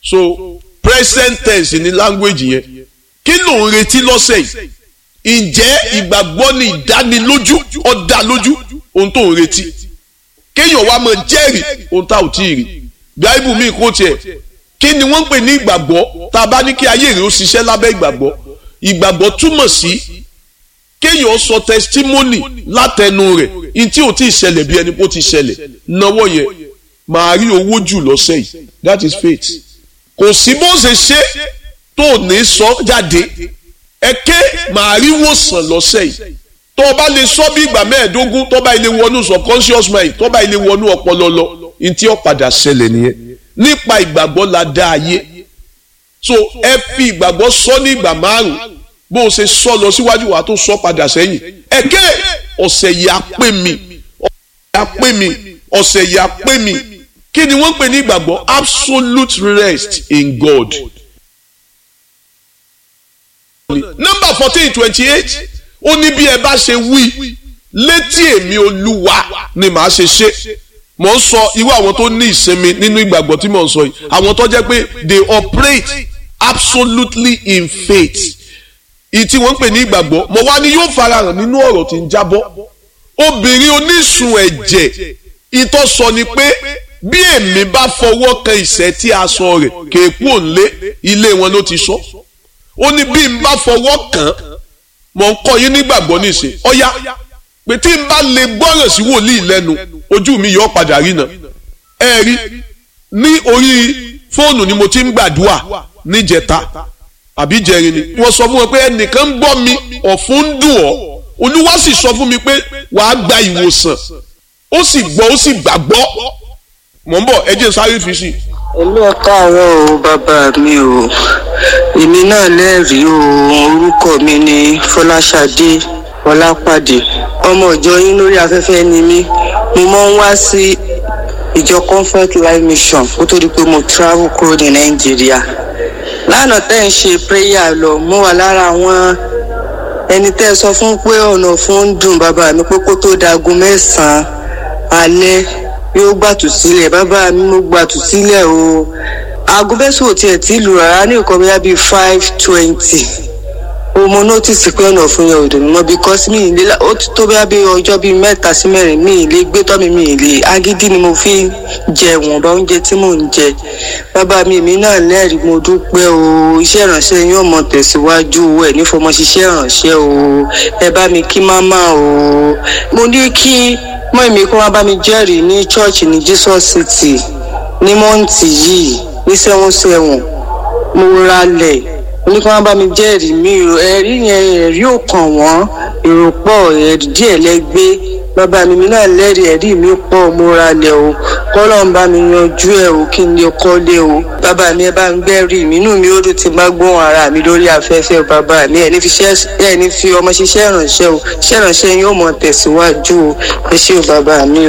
so present tense ni language yẹn kí ló ń retí lọ́sẹ̀ yìí ǹjẹ́ ìgbàgbọ́ ni ìdánilójú ọ̀dà lójú ohun tó ń retí kéèyàn wá máa jẹ́rìí ohun tá ò tí ì rí bíáìbù mi kò tiẹ̀ kí ni wọ́n ń pè ní ìgbàgbọ́ tá a bá ní kí ayé rẹ̀ ó ṣiṣẹ́ lábẹ́ ìgbàgbọ́ ìgbàgbọ́ túmọ̀ sí kéèyàn sọ testimony látẹnu rẹ̀ ní tí ò tí ì ṣẹlẹ̀ bí ẹni kó ti ṣẹlẹ̀ náwó yẹn màá rí owó jù lọ́sẹ̀ yìí that is faith kò sí bó ṣe ṣe tó ní sọ jáde ẹ̀kẹ́ màá rí wòsàn lọ́sẹ̀ yìí tó o bá lè sọ bí ìgbà mẹ́ẹ̀ẹ́dógún tó bá ilé wọnú subconscious mind tó bá ilé wọnú ọpọlọ lọ ní tí ó padà ṣẹlẹ̀ nìyẹn nípa ìgbàgbọ́ la dá ayé so ẹ fi ìgbàgbọ́ sọ ní ìgbà márùn bó o ṣe sọ lọ síwájú wa tó sọ padà sẹ́yìn ẹ̀kẹ́ ọ̀sẹ̀ yìí á pè mí ọ̀sẹ̀ yìí á pè mí ọ̀sẹ̀ yìí á pè mí kí ni wọ́n ń pè ní ìgbàgbọ́ absolute rest in God number fourteen twenty eight ó ní bí ẹ bá ṣe wí létí èmi olúwa ni màá ṣe ṣe mò ń sọ irú àwọn tó ní ìsinmi nínú ìgbàgbọ́ tí mò ń sọ yìí àwọn tó jẹ́ pé they operate absolutely in faith ìtí wọ́n ń pè ní ìgbàgbọ́ mo wá ní yóò farahàn nínú ọ̀rọ̀ tí ń jábọ́ obìnrin onísun ẹ̀jẹ̀ ìtọ́ sọ ni pé bí èmi bá fọwọ́ kan ìṣẹ́ tí a sọ rẹ̀ kéèkú òǹlé ilé wọn ló ti sọ ó ní bí n bá fọwọ́ kàn mọ̀ ń kọ́ yín nígbàgbọ́ níṣe ọ̀yá pé tí n bá lè gbọ́ràn sí wòlíì lẹ́nu ojú mi yọ padà rí náà ẹ rí ní orí fóònù ni mo ti ń gbàdúrà níjẹta àbí jẹrin ni wọ́n sọ fún wọn pé ẹnìkan ń gbọ́ mi ọ̀fun ń dùn ọ́ olúwa sì sọ fún mi pé wàá gba ìwòsàn ó sì gbọ́ ó sì gbàgbọ́ mọ̀ ń bọ̀ ẹ jẹ́ sáré fi sí i èmi ẹ káàárọ̀ o bàbá mi o èmi náà lẹ́rìí o orúkọ mi ni fọláṣadé ọlápàdé ọmọ ìjọ yín lórí afẹ́fẹ́ ni mí mo máa ń wá sí ìjọ comfort life mission kó tó di pé mo travel kúrò ní nàìjíríà lánàá tẹ́ ń ṣe prayer lọ mo wà lára àwọn ẹni tẹ́ ẹ sọ fún pé ọ̀nà fún ń dùn bàbá mi pé kó tó dago mẹ́sàn-án alẹ́ yóò gbàtú sílẹ̀ bàbá mi mo gbàtú sílẹ̀ o aago mẹ́sàn-án ò tiẹ̀ tí lù rárá ní nǹkan bóyá bíi five twenty o mo notice pé ọ̀nà fún yẹn ò dùn mọ́ because mi ìlé ó ti tó bóyá bíi ọjọ́ bíi mẹ́ta sí mẹ́rin mi ìlé gbé tọ́ mi mi ìlé agídí ni mo fi ń jẹ ìwọ̀nba oúnjẹ tí mò ń jẹ bàbá mi èmi náà lẹ́rìí mo dúpẹ́ o iṣẹ́ ìrànṣẹ́ yín ò mọ tẹ̀síwájú ẹ̀ nífọmọ ṣiṣẹ́ ìrànṣẹ́ o ẹ bá mi kí máma o mo ní kí mọ èmi kó wá bá mi jẹ́rìí ní chọ́ọ̀chì ní jesus city ní mọ́ǹtì yìí ní sẹ́wọ̀n sẹ́wọ̀n mo ralẹ̀ ní kí wọ́n bá mi jẹ́rìí mi ẹ̀rí yẹn ẹ̀rí ò kàn wọ́n èrò pọ̀ ẹ̀rí díẹ̀ lẹ́gbẹ́ bàbá mi mi náà lẹ́rìí ẹ̀rí mi pọ̀ mo ralẹ̀ o kọ́lọ́ ń bá mi yanjú ẹ̀ o kí n lè kọ́lé o bàbá mi ẹ bá ń gbẹ́rì mi inú mi ó dùn tí n bá gbóhùn ara mi lórí afẹ́fẹ́ bàbá mi ẹ̀ ní fi ẹ̀ ní fi ọmọ ṣiṣẹ́ ìrànṣẹ́ o ṣiṣẹ́ ìrànṣẹ́ yín ó mọ tẹ̀síwájú o ẹ ṣé o bàbá mi o.